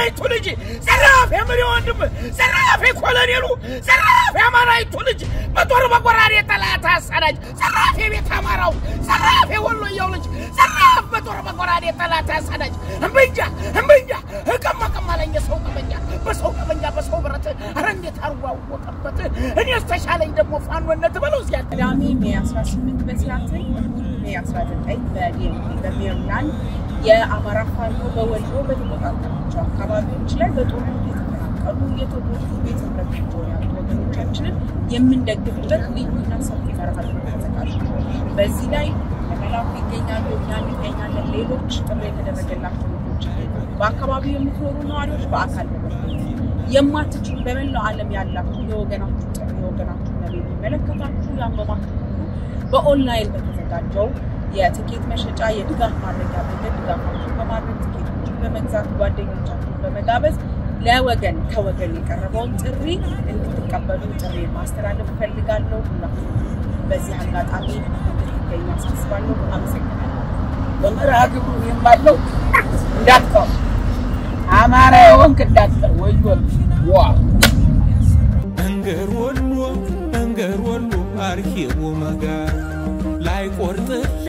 የአማራይቱ ልጅ ዘራፍ የምሪ ወንድም ዘራፍ የኮሎኔሉ ዘራፍ የአማራይቱ ልጅ በጦር በጎራዴ ጠላት አሳዳጅ ዘራፍ የቤት አማራው ዘራፍ የወሎየው ልጅ ዘራፍ በጦር በጎራዴ ጠላት አሳዳጅ እምብኛ እምብኛ እቀማ ቀማለኝ የሰው ቀበኛ በሰው ቀበኛ በሰው ብረት ኧረ እንዴት አርጎ አወቀበት እኔስ ተሻለኝ ደግሞ ፋኖነት በለው እዚያ ቅዳሜ ሜይ 18 በሲያትል እሁድ ሜይ 19 በዲኤምቪ በሜሪላንድ የአማራ ፋኖ በወሎ በተቆጣጠራቸው አካባቢዎች ላይ በጦርነት የተፈናቀሉ የተጎዱ ቤት ንብረታቸውን ያጡ ወገኖቻችንን የምንደግፍበት ልዩና ሰፊ መርሃ ግብር ተዘጋጅቷል። በዚህ ላይ መላኩ ይገኛሉ፣ እኛ እንገኛለን። ሌሎች ጥሪ የተደረገላቸው ልጆች በአካባቢው የምትኖሩ ነዋሪዎች በአካል በመገኘት የማትችሉ በመላው ዓለም ያላችሁ የወገናችሁ ጥሪ የወገናችሁ ነገር የሚመለከታችሁ ያመማችሁ ሁሉ በኦንላይን በተዘጋጀው የትኬት መሸጫ የድጋፍ ማድረጊያ መንገድ ድጋፋችሁን በማድረግ ትኬቶችን በመግዛት ጓደኞቻችሁን በመጋበዝ ለወገን ከወገን የቀረበውን ጥሪ እንድትቀበሉ ጥሪ ማስተላለፍ እፈልጋለሁ። ሁላችሁ በዚህ አጋጣሚ እንድትገኙ አሳስባለሁ። አመሰግናለሁ። በመርሃ ግብሩ የማለው እንዳትቀው አማራ የሆንክ እንዳትቀር ወዮል ዋ እንገር ወሎ እንገር ወሎ አርሂቡ መጋር ላይ ቆርጥ